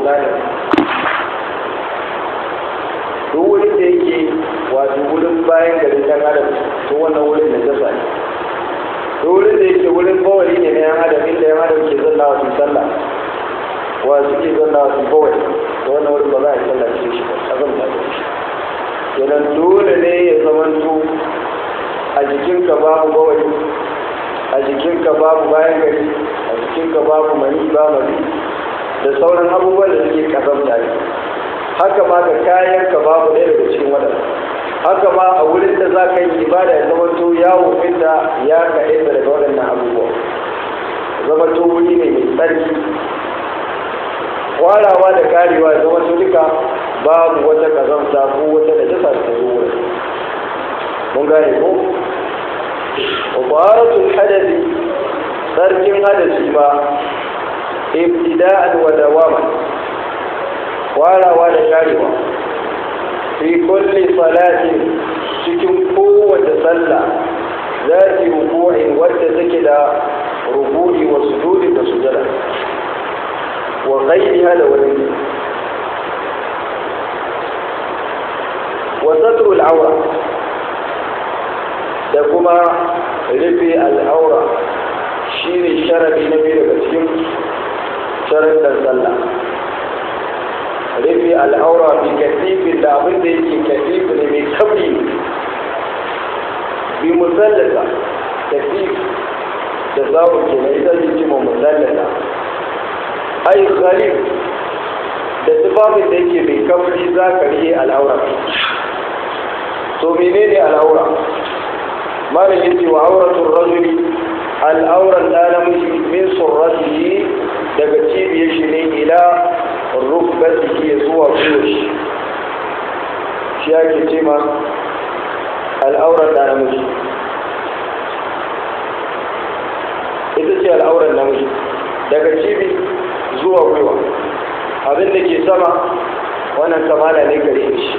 gane duk wurin da yake wato wurin bayan garin dan adam to wannan wurin da jasa ne duk wurin da yake wurin bawali ne na yan adam inda yan adam ke zanna wa su sallah wa suke zanna wa su bawali to wannan wurin ba za a yi sallah cikin shi ba a zan ta shi kenan dole ne ya zamanto a jikinka babu bawali a jikinka babu bayan gari a jikinka babu mani ba mani da sauran abubuwan da suke kazamta ne haka ma ga kayan ka babu ɗaya daga cikin waɗanda haka ma a wurin da za ka yi ibada ya zama to yawo inda ya kaɗe daga waɗannan abubuwa zama to wuri ne mai tsarki warawa da karewa ya zama to duka babu wata kazamta ko wata da jasa ta zo wurin mun gane ko وطهارة الحدث ترك حدث ما ابتداء ودواما ولا ولا شاربا في كل صلاة cikin kowace sallah za ta ruku'in wadda take da ruku'i wa sujudi da sujada wa ghayriha da wani wa satru al-awra da kuma rufe al'aura shi ne sharadi na biyu daga cikin sharadar sallah rufe al'aura bi katifin da abin da yake katifi ne mai kabri bi musallata katif da zawon ke na ita zai ce ma musallata ai khalif da tufafin da yake mai kabri za ka rihe al'aura to menene al'aura malam yace wa auratul rajuli al'auran da namiji min surratihi daga cibiyar shi ne ila rukbatihi ya zuwa gwiwar shi shi ake ce ma al'auran da namiji ita ce al'auran namiji daga cibi zuwa gwiwa abin da ke sama wannan kamala ne gare shi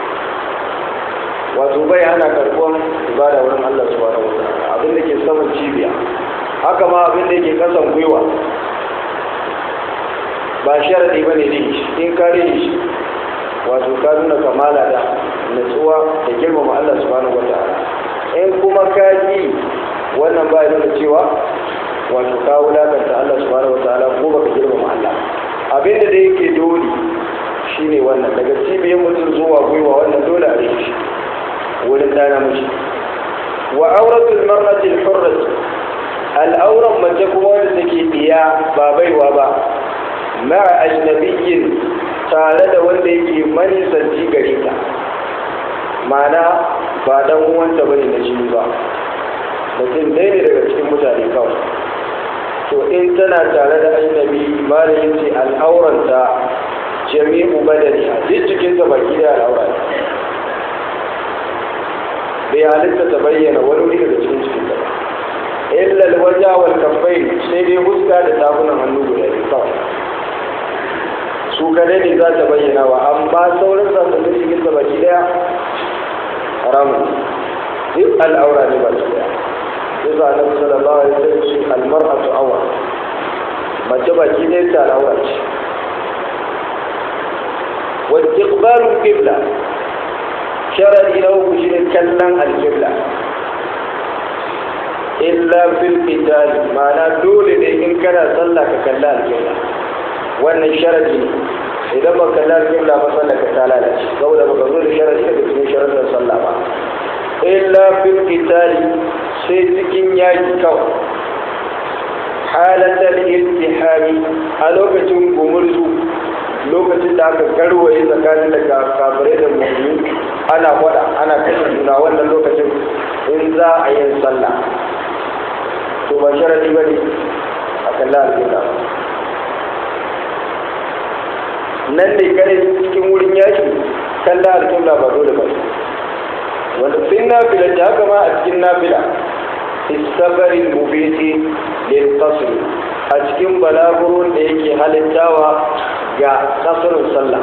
wato bai hana karɓuwan ibada wurin Allah subhanahu wa ta'ala abin da ke saman cibiya haka ma abin da ke kasan gwiwa ba sharadi ba ne in ka shi wato ka nuna kamala da natsuwa da girmama Allah subhanahu wa ta'ala in kuma ka ji wannan ba ya nuna cewa wato ka wulakanta Allah subhanahu wa ta'ala ko baka girmama Allah abin da yake dole shine wannan daga cibiyar mutum zuwa gwiwa wannan dole a rike shi wurin ɗana mace wa auratul mar'atil hurrat al'auran mace kuma wanda take biya ba baiwa ba ma'a ajnabiyyin tare da wanda yake manisanci gare ta ma'ana ba dan uwanta bane na jini ba mutum ɗaya ne daga cikin mutane kawai to in tana tare da ajnabi malam yace al'auranta jami'u badani a duk cikinta baki da al'aura bai halitta ta bayyana wani wuri daga cikin cikin ta illa alwaja wal kaffain sai dai huska da tafunan hannu guda biyu kawai su kadai ne za ta bayyana wa amma sauran sassanin cikin ta baki daya haramun duk al'aura ne ba su daya sai sa annabi sallallahu alaihi wasallam shi almar'atu awra mace baki daya ta al'aura ce wa istiqbalu qibla sharadi na uku shi ne kallon alƙibla illa fil qital ma'ana dole ne in kana sallah ka kalla alƙibla wannan sharadi ne idan ba kalla alƙibla ba sallah ka ta lalace saboda baka zo da sharadi daga cikin sharadin sallah ba illa fil qital sai cikin yaki kawai halatal iltihami a lokacin gumurzu lokacin da aka garwaye tsakanin da kafirai da mummuni ana faɗa ana kashe juna wannan lokacin in za a yin sallah to ba sharadi ba ne a kalla alƙibla nan ne kare cikin wurin yaki kalla alƙibla ba dole ba wanda sai nafila da haka ma a cikin nafila istabarin mubiti lil qasr a cikin balaguron da yake halittawa ga kasarun sallah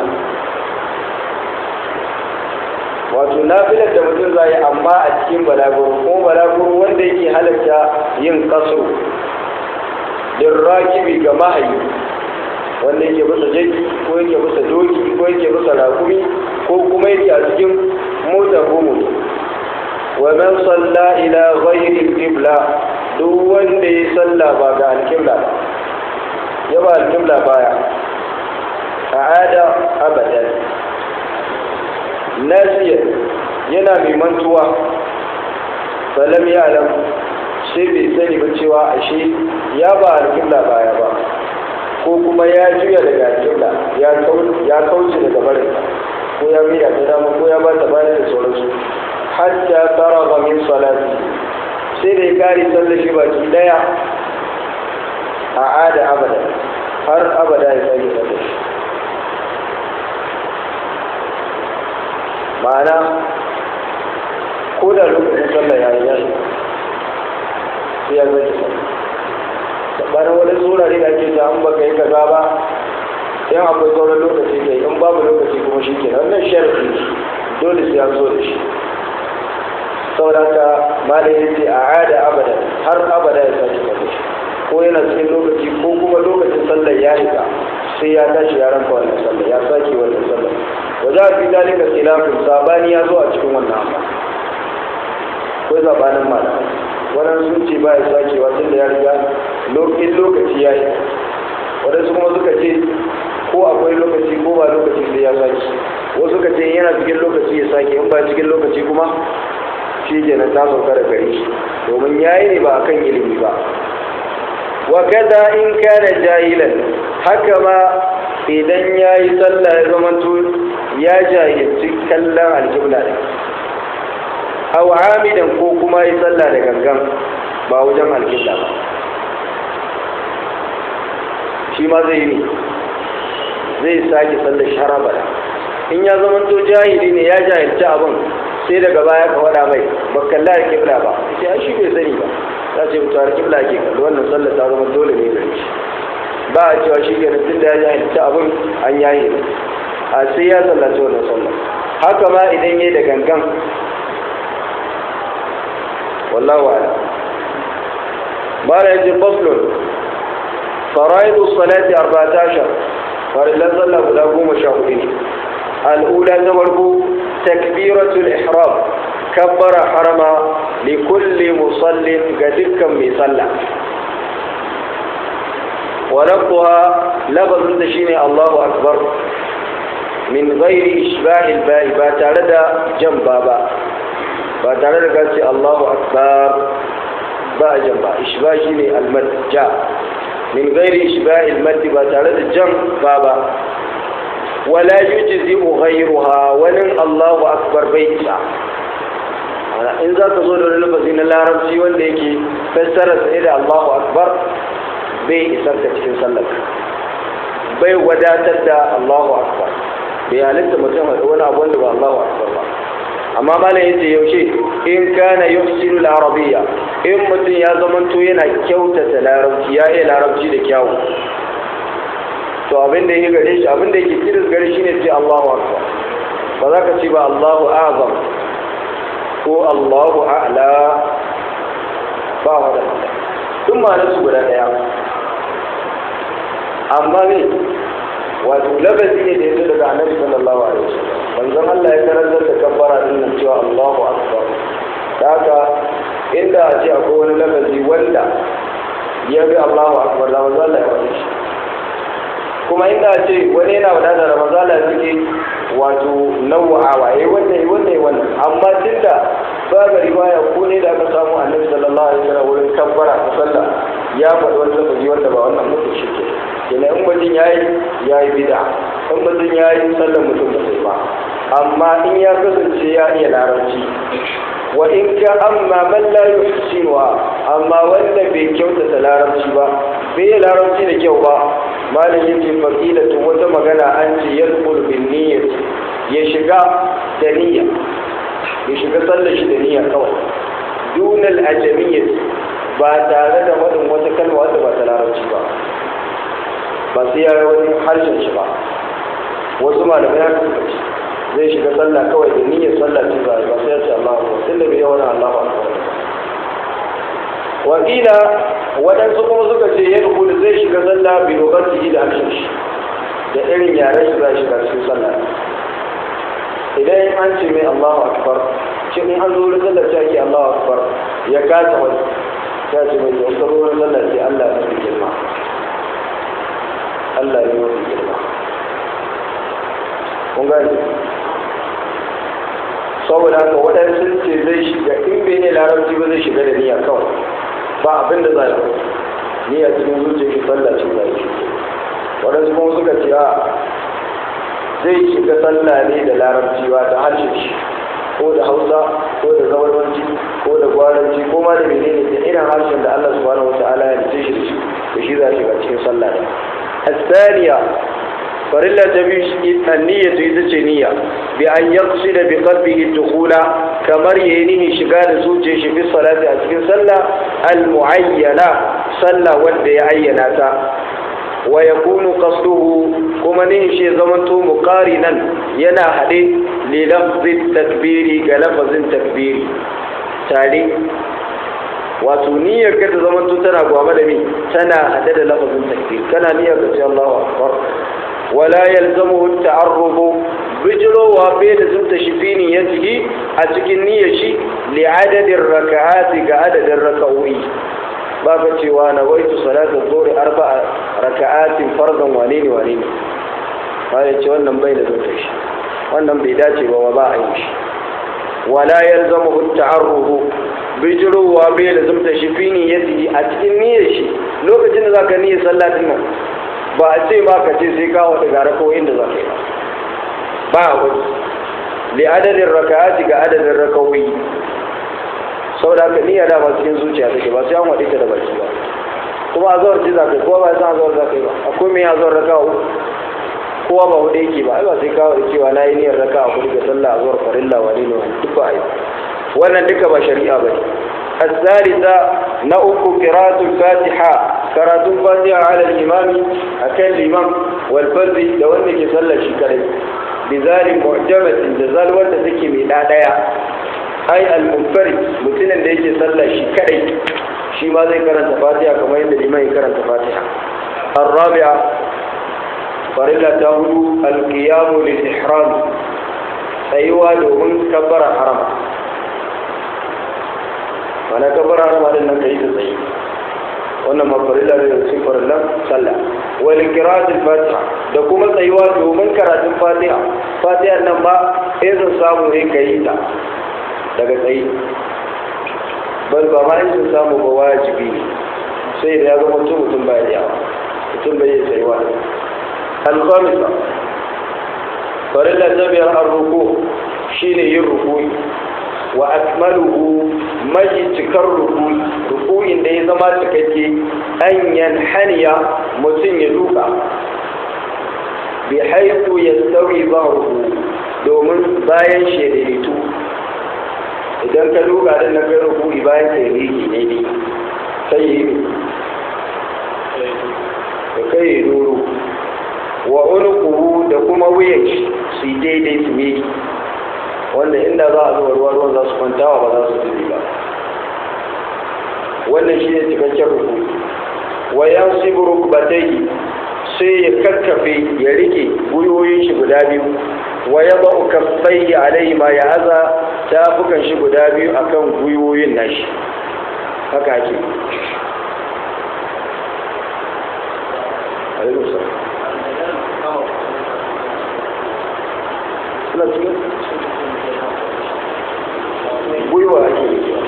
wato nafilar da mutum zai amma a cikin balaguro ko balaguro wanda yake halatta yin kasaro din rakibi ga mahayi wanda yake bisa jaki ko yake bisa doki ko yake bisa rakumi ko kuma yake a cikin mota ko moto wa man salla ila ghairi qibla duk wanda ya salla ba ga alqibla ba ya ba alqibla baya a'ada abadan nasiya yana mai mantuwa falam ya alam sai bai sani ba cewa ashe ya ba alƙibla baya ba ko kuma ya juya daga alƙibla ya kauce daga barinta ko ya miya ta dama ko ya ba ta bayan da sauransu hatta faraga min salati sai da ya kare sallar shi baki daya a ada abada har abada ya sake sallar shi ma'ana ko da lokacin sallah ya yi yashi sai ya zai sabanin wani tsorari da ake ta an baka yi kaza ba yan akwai sauran lokaci kai in babu lokaci kuma shi ke wannan sharfi dole sai an zo da shi saboda ka malai ya ce a ada abada har abada ya sake kaza shi ko yana cikin lokaci ko kuma lokacin sallar ya shiga sai ya tashi ya ranka wannan sallar ya sake wannan sallar wa za fi dalika khilafin sabani ya zo a cikin wannan amma ko zabanin malamai wannan sun ce ba ya sakewa tun da ya riga lokacin lokaci ya yi waɗansu kuma suka ce ko akwai lokaci ko ba lokaci sai ya sake wasu suka ce yana cikin lokaci ya sake in ba cikin lokaci kuma shi ke ta sauka da gare shi domin ya yi ne ba akan ilimi ba wa kada in kana jahilan haka ma idan ya yi sallah ya zamanto ya jahilci kallon alkibla ne aw amidan ko kuma yi sallah da gangan ba wajen alkibla ba shi ma zai yi zai sake sallar sharaba in ya zamanto jahili ne ya jahilci abin sai daga baya ka wada mai ba kalla alkibla ba sai shi bai sani ba za ce mutu alkibla ke kalli wannan sallar ta zama dole ne gare shi ba a cewa shi kenan tun da ya jahilci abin an yayi a sai ya sallaci wannan sallar haka ma idan yayi da gangan wallahu a'lam mala yaji faslun faraidu salati 14 farillan sallah guda goma sha hudu ne al'ula ta farko takbiratul ihram kabbara harama li kulli musallin ga dukkan mai sallah ولفظها لفظ شيني الله أكبر من غير إشباه الباء باتارد جنبا با باتارد قالت الله أكبر باء جنبا إشباه شيني المد جاء من غير إشباه المد باتارد جنبا با ولا يجزئ غيرها ولن الله أكبر بيتسا in za ka zo da wani lafazi na larabci wanda yake fassara sai da Allahu Akbar bai isar da cikin sallar bai wadatar da Allahu Akbar bai halitta mutum haɗu wani abu wanda ba Allahu Akbar ba amma malam yace yaushe in kana yuhsinu al-arabiyya in mutum ya zamanto yana kyautata larabci ya iya larabci da kyawu to abin da yake gare shi abin da yake kiris gare shi ne sai Allahu Akbar ba za ka ce ba Allahu Azam ko Allahu A'la ba wadanda duk ma'anar su guda ɗaya amma ne wato lafazi ne da ya zo daga annabi sallallahu alaihi wasallam manzon Allah ya karantar da kabbara din nan cewa Allahu akbar haka inda a ce akwai wani lafazi wanda ya bi Allahu akbar da manzon Allah ya faɗi shi kuma inda a ce wani yana wadata da manzon Allah suke wato nawa'awa yayi wannan yayi wannan yayi wannan amma tunda babu riwaya ko ne da aka samu annabi sallallahu alaihi wasallam wurin kabbara ta sallah ya faɗi wani lafazi wanda ba wannan mutum shi ke kenan in mutum ya yi ya yi bida in mutum ya yi sallar mutum ba sai ba amma in ya kasance ya iya larabci wa in ka amma man la yuhsinuha amma wanda bai kyautata larabci ba bai yi larabci da kyau ba malam yake faqilatu wata magana an ce yadkhul bin niyyat ya shiga da niyya ya shiga sallar shi da niyya kawai dunal ajamiyyat ba tare da wadin wata kalma wadda ba ta larabci ba ba sai ya wani harshen shi ba wasu malamai haka suka ce zai shiga sallah kawai da niyyar sallah ce ba ba sai ya ce Allahu akbar tunda bai wani Allahu akbar wa qila waɗansu kuma suka ce ya rubuta zai shiga sallah bi dokar da harshen shi da irin yaren shi za shi shiga cikin sallah idan an ce mai Allahu akbar shi in an zo wurin sallah ce ake Allahu akbar ya kasa wani ya ce mai zuwa karo wurin sallah ce Allah ya fi girma Allah ya fi girma kun gani saboda haka waɗansu ce zai shiga in bai ne larabci ba zai shiga da niyya kawai ba abin da za yi niyya cikin zuciya shi sallah ce za yi waɗansu kuma suka ce a zai shiga sallah ne da larabci ba da harshen shi ko da hausa ko da zawarwanci ko da gwaranci ko ma da menene da irin harshen da Allah subhanahu wa ta'ala ya dace shi da shi da shi za a shiga cikin sallah ne الثانية فرلا تبيش النية إذا نية بأن يقصد بقلبه الدخول كمر ينيه شغال زوجه في الصلاة أسكن صلى المعينة صلى ود يعيناتا ويكون قصده كما نهشي زمنته مقارنا ينا حديث للفظ التكبير كلفظ التكبير تالي wato niyyar ka ta zama tana gwama da mi tana hade da lafazin takbir kana niyyar ka ce Allahu akbar wala yalzamu ta'arrubu bijrowa bai da zunta shi fi niyyatihi a cikin niyyar shi li adadin raka'ati ga adadin raka'o'i ba ka cewa na waitu salatu dhuhri arba'a raka'atin fardan wane ne wane ne ba ya ce wannan bai da zunta shi wannan bai dace ba ba a yi shi wala yalzamu ta'arrubu bijirowa bai da zumta shi fi niyyati a cikin niyyar shi lokacin da zaka niyyar sallah din nan ba a ce ba ka ce sai ka wata gara ko inda zaka yi ba a wani li adadin raka'ati ga adadin rakawoyi saboda haka niyya da ba cikin zuciya take ba sai an wadi ta da baki ba kuma a zawar ce zaka yi kowa ba san a zawar zaka yi ba akwai mai a zawar raka'a kowa ba hudu yake ba ai ba sai kawo da cewa na yi niyyar raka'a kudu ga sallah a zawar farilla wani ne wani duk ba a yi wannan duka ba shari'a ba ne الثالثة نأك قراءة الفاتحة قراءة الفاتحة على الإمام أكل الإمام والفرد لو أنك صلى شكرا بذلك معجمة جزال وانت تكي من دايا أي المنفرد مثلا ليك صلى شكرا شي ما زي قراءة الفاتحة كما يند الإمام قراءة الفاتحة الرابعة فرلا تهدو القيام للإحرام أيوة لهم كبر حرم mana kabar harama din nan kai da tsayi wannan mafarilla da cikin farillan sallah wal qira'atul fatiha da kuma tsayuwa domin karatun fatiha fatiha nan ba sai zan samu ne kai ta daga tsayi bal ba ma in samu ba wajibi ne sai da ya zama mutum mutum ba ya mutum bai yi tsayuwa al-khamisa farilla ta biyar ar-ruku shine yin ruku'i wa akmaluhu maji cikar ruku'i ruku'in da ya zama cikakke an yanhaniya mutum ya duka bi haifu ya sauyi ruku domin bayan shedaitu idan ka duka din na kai ruku'i bayan ka yi ne ne sai yi da kai yi doro wa unukuhu da kuma wuyan su yi daidai su miki wanda inda za a zuwa ruwa ruwan za su kwantawa ba za su zubi ba wannan shi ne cikakken ruku wa yan sibu rukbatai sai ya kakkafe ya rike gwiwoyin shi guda biyu wa ya ba'u kaffai alai ma ya aza tafukan shi guda biyu akan gwiwoyin nashi haka ake suna cikin gwiwa ake rikewa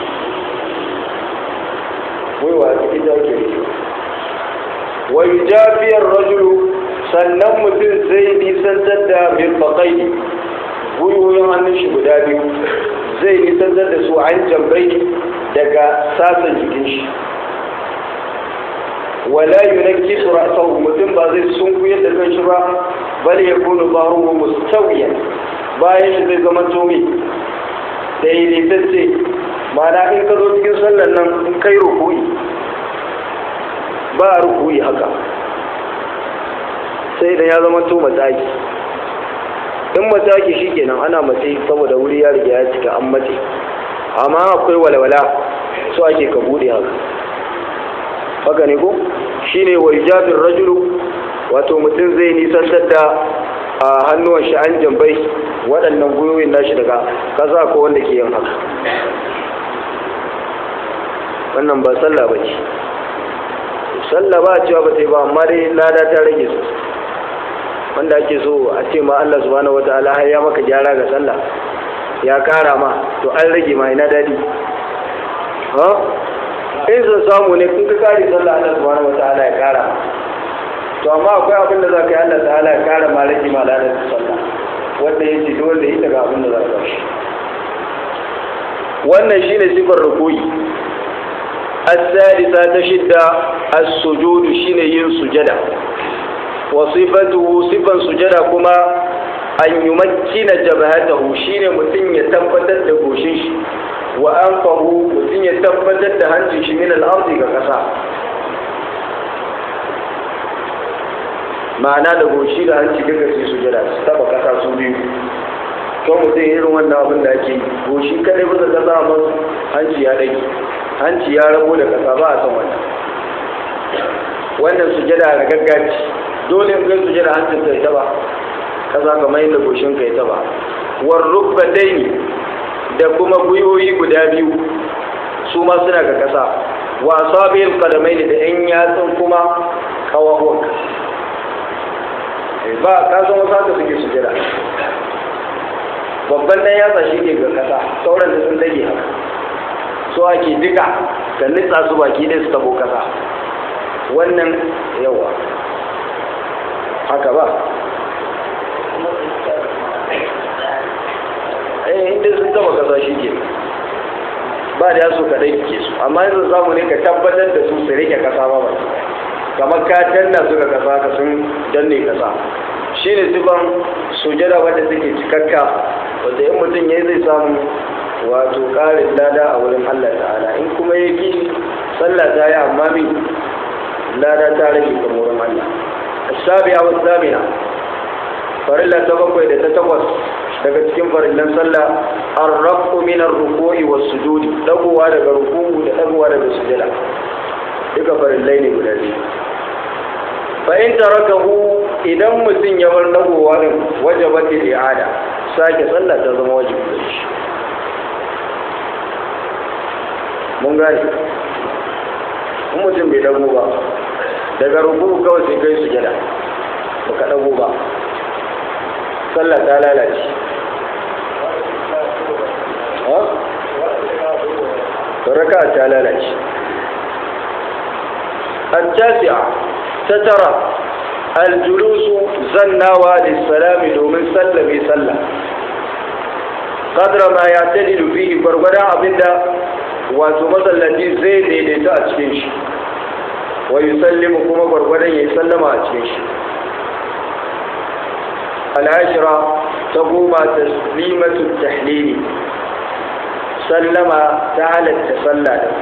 gwiwa ita ake rikewa wa yujafiyar rajulu sannan mutum zai nisantar da mirfaƙai gwiwoyin hannun shi guda biyu zai nisantar da su an jambai daga sasan jikin shi wala yunakki su ra'sahu mutum ba zai sunkuyar da kan shi ba bal yakunu bahruhu mustawiyan bayan shi zai zama tomi daidaitacce mana in ka zo cikin sallar nan in kai rukuyi ba a rukuyi haka sai idan ya zama to mataki in mataki shi kenan ana matsayi saboda wuri ya riga ya cika an matse amma akwai walwala so ake ka bude haka haka ne ko shine wa yujabir rajulu wato mutum zai nisantar da a hannuwan shi an jambai waɗannan gwiwoyin nashi daga ƙasa ko wanda ke yin haka wannan ba sallah ba ce sallah ba cewa ba ta yi ba amma dai lada ta rage su wanda ake so a ce ma Allah subhanahu wataala har ya maka gyara ga sallah ya kara ma to an rage ma ina dadi ha in sun samu ne kun ka kare sallah Allah subhanahu wataala ya kara ma to amma akwai abin da za ka yi Allah ta'ala ya kara ma rage ma ladar sallah wanda ya ce dole yi daga abin da za ka shi wannan shine sifar rukuyi الثالثة تشد السجود شين ين سجدا وصفته صفا سجدا كما أن يمكن جبهته شين متن يتبتت دقوشش وأنفه متن يتبتت دهنجش من الأرض كقصا ma'ana da goshi da hanci duka su sujada su taba kasa su biyu to mutum irin wannan abin da ake goshi kadai bisa kasa amma hanci ya dage hanci ya rabu da kasa ba a san wannan wannan sujada da gaggaci dole in kai sujada hancin kai ta ba kasa kamar yadda goshin kai ta ba war rukbataini da kuma gwiwoyi guda biyu su ma suna ga kasa wa asabil qadamaini da yan yatsun kuma kawawan ba ka san wasu haka suke sujada babban nan yatsa shi ke ga kasa sauran da sun dage haka so ake duka ka nitsa su baki ɗaya su tabo kasa wannan yawa haka ba eh inda sun taba kasa shi ke ba da yaso ka dai ke su amma yanzu samu ne ka tabbatar da su su rike kasa ba ba kamar ka danna su ga kasa ka sun danne kasa shine sifan sujada wanda suke cikakka wanda in mutum ya zai samu wato ƙarin lada a wurin Allah ta'ala in kuma ya ki sallah ta yi amma mi lada ta rage ga wurin Allah sabi'a wa zamina farilla ta bakwai da ta takwas daga cikin farillan sallah arrafu min ar-ruku'i was sujudi dagowa daga ruku'u da dagowa daga sujada duka farillai ne guda biyu fa in tarakahu idan mutum ya bar dagowa din wajabat al-i'ada sake sallah ta zama wajibi da shi mun gane in mutum bai dago ba daga rubu kawai sai kai su jada ba ka dago ba sallah ta lalace raka ta lalace التاسعة تترى الجلوس زناوى للسلام دومن سلم سلم قدر ما يعتدل فيه برغدا abinda wato masallaci zai daidaita a cikin shi wa yusallimu kuma gwargwadon ya sallama a cikin shi al'ashira ta goma taslimatu tahlili sallama ta halatta sallah da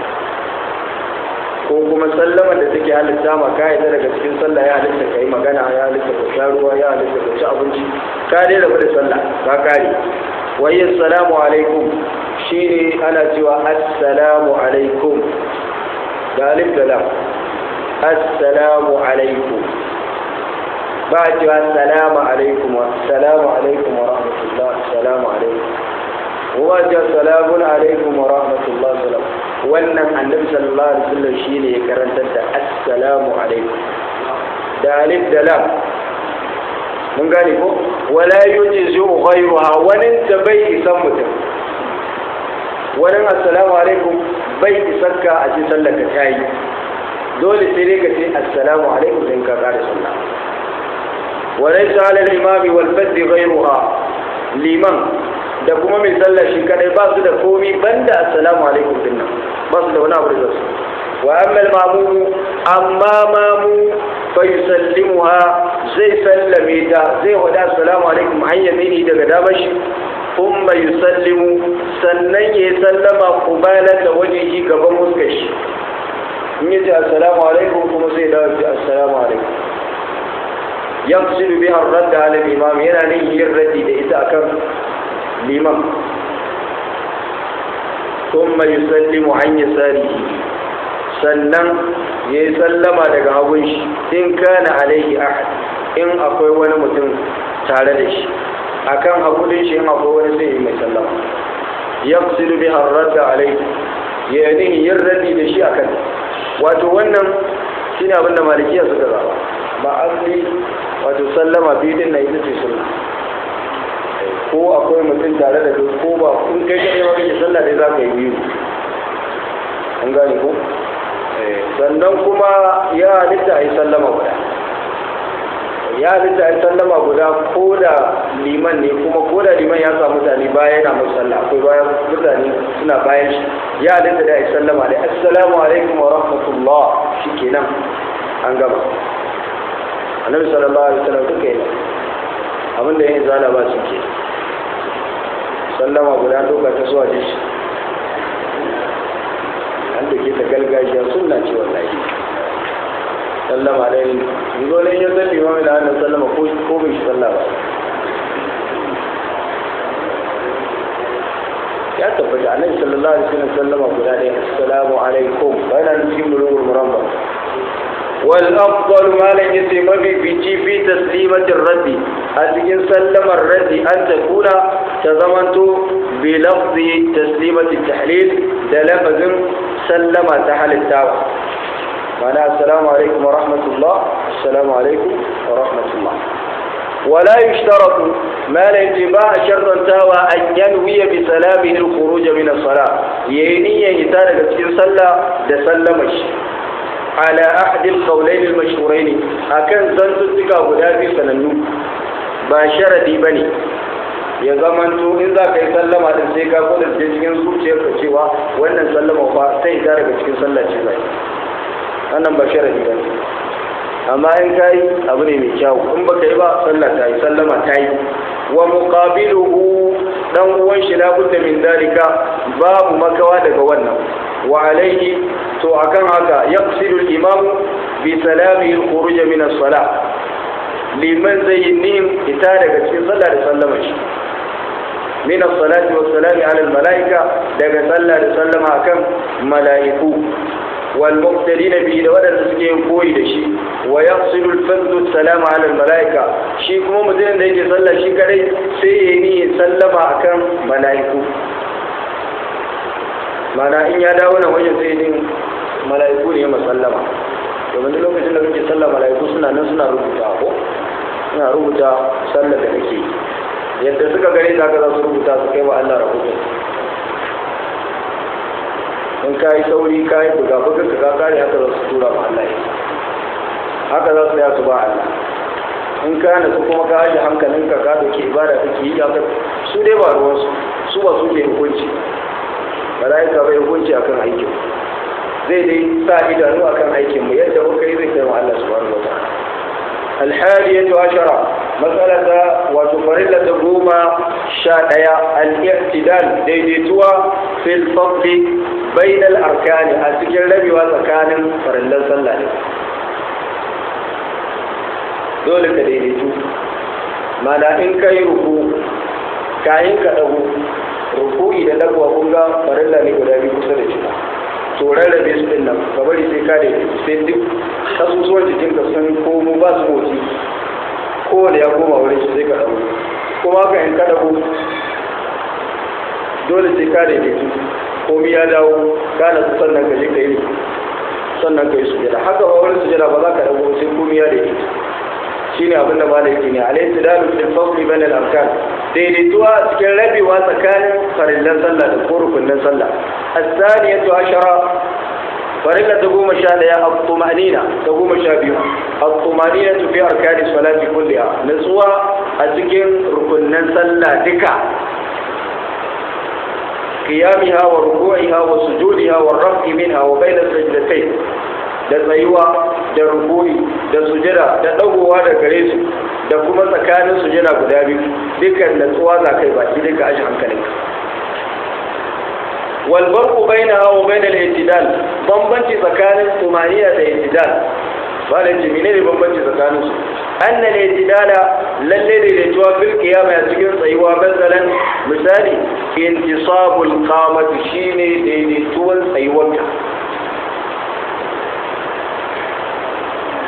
ko kuma sallama da take halitta ma ka yi daga cikin sallah ya halitta ka yi magana ya halitta ka sha ruwa ya halitta ka ci abinci ka dai rabu da sallah ka kare wa yi assalamu alaikum shi ne ana cewa assalamu alaikum da alif da lam assalamu alaikum ba a cewa assalamu alaikum wa assalamu alaikum wa rahmatullah assalamu alaikum wa ce assalamun alaikum wa rahmatullah salam wannan annabi sallallahu alaihi wasallam shine ya karantar da assalamu alaikum da alif da lam mun gane ko wala yujizu ghayruha wani da bai isan mutum wani assalamu alaikum bai isarka a cikin sallar ka ta yi dole sai dai ka ce assalamu alaikum sai ka kare sallah walaysa ala al-imami wal fadl ghayruha liman da kuma mai sallah shi kadai ba su da komi banda assalamu alaikum din nan ba su da wani abu da su wa amma al-mamu amma mamu fa yusallimuha zai sallame ta zai wada assalamu alaikum an yamini daga damashi ثم يسلم sannan ya sallama kubalata wajihi gaban muskar shi in yace assalamu alaikum kuma sai dawo ce assalamu alaikum yaqsidu biha ar-radd ala al-imam yana ne yin raddi da ita akan liman thumma yusallimu an yasarihi sannan ya yi sallama daga hagun shi in kana alaihi ahad in akwai wani mutum tare da shi akan hagunin shi in akwai wani sai yi mai sallama ya kusiru bi harrata alaihi ya yi yin rabi da shi akan wato wannan shine abin da malikiya suka zaba ba asali wato sallama biyu din na ita ce sunna ko akwai mutum tare da kai ko ba kun kai kai ma kake sallah dai za ka yi biyu an gane ko sannan kuma ya halitta a yi sallama guda ya halitta a yi sallama guda ko da liman ne kuma ko da liman ya samu mutane baya yana mai sallah akwai bayan mutane suna bayan shi ya halitta da a yi sallama da assalamu alaikum wa rahmatullah shi kenan an gama annabi sallallahu alaihi wasallam duka yana abinda yin zala ba su ke sallama guda doka ta zuwa jishi an da ke ta gargajiya sunna ce wallahi sallama da yin dole ya zalli ma da hannun sallama ko ko bai shi sallah ba ya tabbata annabi sallallahu alaihi wasallam sallama guda ɗaya assalamu alaikum bayan cikin bulugul murabba والأفضل ما لن يتم بيجي في تسليمة الرد أتكين سلم الرد أن تكون تضمنت بلفظ تسليمة التحليل دلفظ سلم تحل التاوى معنى السلام عليكم ورحمة الله السلام عليكم ورحمة الله ولا يشترط ما لا انتباه شرطا تاوى أن ينوي بسلامه الخروج من الصلاة يني يتارك في صلى دسلمش على أحد القولين المشهورين أكن زنتك غدا في سننو ba sharadi bane ya zamanto in za ka yi sallama din sai ka kudin da cikin zuciyar ka cewa wannan sallama fa sai ta daga cikin sallah ce zai wannan ba sharadi bane amma in ka yi abu ne mai kyau in ba ka yi ba sallah ta yi sallama ta yi wa muqabiluhu dan uwan shi la budda min dalika babu makawa daga wannan wa alaihi to akan haka yaqsidu al-imam bi salami al-khuruj min as-salah liman zayyin ita daga cikin sallah da sallama shi min as-salati wa salami ala al-malaika daga sallah da sallama akan malaiku wal muqtadin bi da wadanda suke yin koyi da shi wa yaqsidu al-fadl as-salam ala al-malaika shi kuma mutum da yake sallah shi kadai sai yayi ni sallama akan malaiku mana in ya dawo nan wajen sai din mala'iku ne masallama domin duk lokacin da kake sallah mala'iku suna nan suna rubuta ko suna rubuta sallar da kake yadda suka gare za ka za su rubuta su kai wa Allah rahoto in ka yi sauri ka yi buga buga ka ka kare haka za su tura ma Allah haka za su ya su ba Allah in ka yana su kuma ka aje hankalinka ka dauke ibada kake yi haka su dai ba ruwansu su ba su ke hukunci mala'ika bai hukunci akan aikin zai dai sa idanu akan aikin mu yadda muka yi zai kai wa Allah subhanahu wa ta'ala الحادية عشرة مسألة وتفرلة قومة شاء الاعتدال ديديتوا في الفضل بين الأركان أسجل لبي وسكان فرلا صلى dole ka daidaitu mana in ka yi ruku kayan ka ɗago ruku'i da ɗagowa kun ga farilla ne guda biyu kusa da juna to rarrabe su din nan ka bari sai ka da sai duk kasusuwan jikin ka sun komo ba su motsi kowane ya koma wurin shi sai ka ɗago kuma haka in ka ɗago dole sai ka daidaitu komi ya dawo ka na sannan ka je ka yi sannan ka yi sujada haka ba wani sujada ba za ka ɗago sai komi ya daidaitu shine abin da malai ne alayhi dalu fil fasli bain al arkan daidaituwa cikin rabewa tsakanin farillan sallah da rukunin sallah as-saniyatu ashara farilla ta goma sha daya at-tumanina ta goma sha biyu at-tumanina fi arkani salati kulliha nutsuwa a cikin rukunin sallah duka قيامها وركوعها وسجودها والرفع منها وبين السجدتين da tsayuwa da rukuni da sujada da dagowa da gare su da kuma tsakanin sujada guda biyu dukkan natsuwa za kai baki duka aji hankalin wal barqu bainaha wa bainal i'tidal bambanci tsakanin tumaniya da i'tidal ba da ce menene bambanci tsakanin su anna al-i'tidala lalle da daidaituwa fil qiyama ya cikin tsayuwa bazalan misali intisabul qamati shine daidaituwan tsayuwarka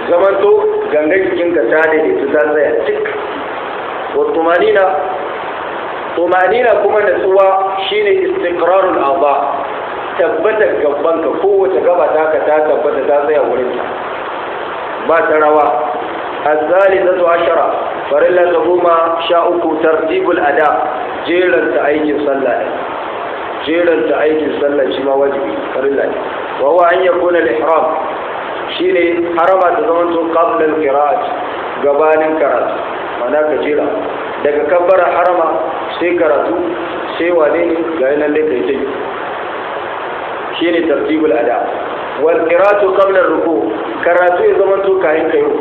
zamanto ganga jikinka ta daidaitu ta tsaya cik wa tumanina tumanina kuma natsuwa shine istiqrarul a'dha tabbatar gabanka kowace gaba ta ka ta tabbata ta tsaya wurin ta ba ta rawa الثالثة عشرة فرلا تقوم شاءك ترتيب الأداء جيرا تأيك صلى جيرا تأيك صلى شما واجبي فرلا وهو أن يكون الإحرام شيني حرمة تزمنت قبل القراءة قبال القراءة معناك جيرا daga kabbara harama sai karatu sai wane ne ga yanar da kai tai shine tartibul ada wal qira'atu qabla ruku karatu ya zama to kayan kai ruku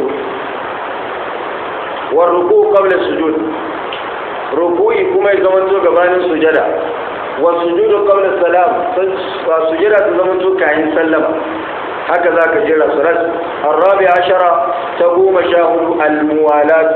war ruku qabla sujud ruku'i kuma ya zama to gabanin sujada wa sujudu qabla salam sujada ta zama to kayan sallama haka za ka jira surat arabi ashara ta goma sha hudu almuwalat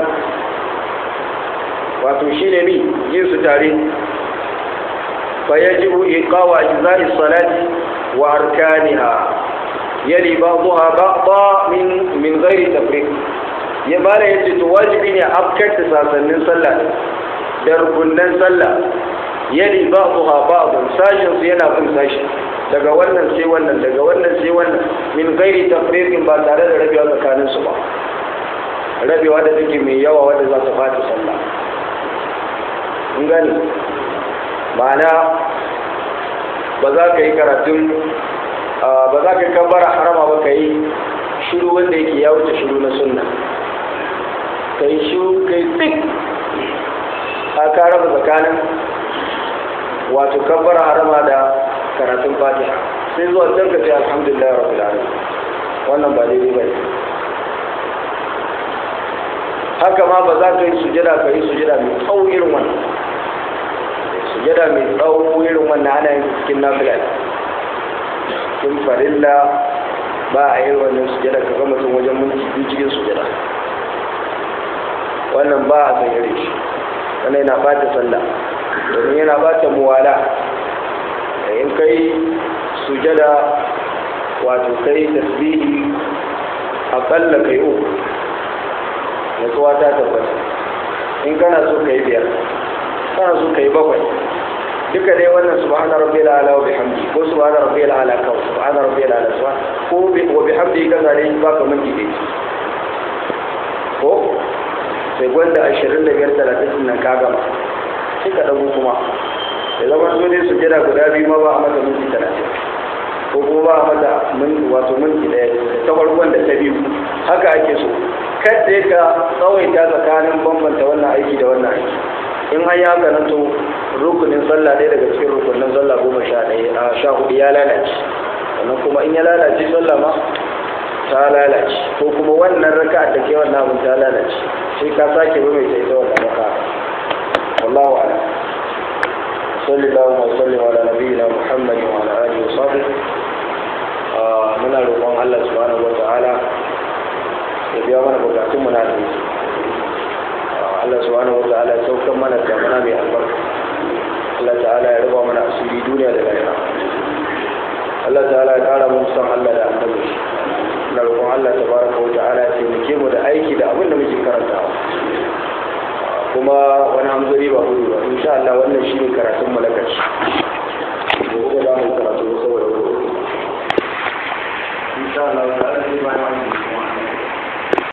wato shi ne mi yin su tare fa yajibu iqawa ajza'i salati wa arkaniha yali ba'daha ba'da min min ghairi tafriq ya bala yace to wajibi ne afkar da sasannin sallah da rukunnan sallah yali ba'daha ba'd sashin su yana bin sashi daga wannan sai wannan daga wannan sai wannan min ghairi tafriqin ba tare da rabewa tsakanin su ba rabewa da take mai yawa wanda za ta fata sallah in gani ma'ana ba za ka yi karatun ba za ka kabbara harama ba ka yi shiru wanda yake ya wuce shiru na sunna ka yi shiru ka yi tsik a ka raba tsakanin wato kabbara harama da karatun fatiha sai zuwa can ka ce alhamdulillah rabbil alamin wannan ba daidai ba ne haka ma ba za ka yi sujada ka yi sujada mai tsawo irin wannan sujada mai tsawo irin wannan ana yin cikin nafila cikin farilla ba a yi wannan sujada ka ga mutum wajen minti biyu cikin sujada wannan ba a san yare shi wannan yana bata sallah domin yana bata muwala da in kai sujada wato kai tasbihi akalla kai uku nutsuwa ta tabbata in kana so ka yi biyar kana so ka yi bakwai duka dai wannan subhana rabbil ala wa bihamdi ko subhana rabbil ala ka subhana rabbil ala subhan ko wa bihamdi ka zare ba ka miki dai ko sai gwanda 25 30 nan ka gama sai ka dago kuma da zama so dai su jira guda biyu ma ba a mata minti 30 ko kuma ba a mata wato minti daya ta farkon da ta biyu haka ake so kadda ka tsawaita tsakanin bambanta wannan aiki da wannan aiki in an yi haka nan to rukunin sallah ɗaya daga cikin rukunin sallah goma sha ɗaya a sha hudu ya lalace sannan kuma in ya lalace sallah ma ta lalace ko kuma wannan raka da ke wannan abin ta lalace sai ka sake ba mai ita wannan raka wallahu a'lam صلى الله وسلم على نبينا محمد وعلى اله وصحبه muna roƙon Allah subhanahu wa ta'ala ya biya mana bukatunmu na da Allah subhanahu wa ta'ala ya saukar mana damana mai albarka Allah ta'ala ya raba mana asiri duniya da lahira Allah ta'ala ya kara mun san Allah da annabi na roƙon Allah tabaraka wa ta'ala ya taimake mu da aiki da abin da muke karantawa kuma wani hamzari ba gudu ba insha Allah wannan shine karatun mu na ƙarshe gobe za mu karatu saboda gobe insha Allah ta'ala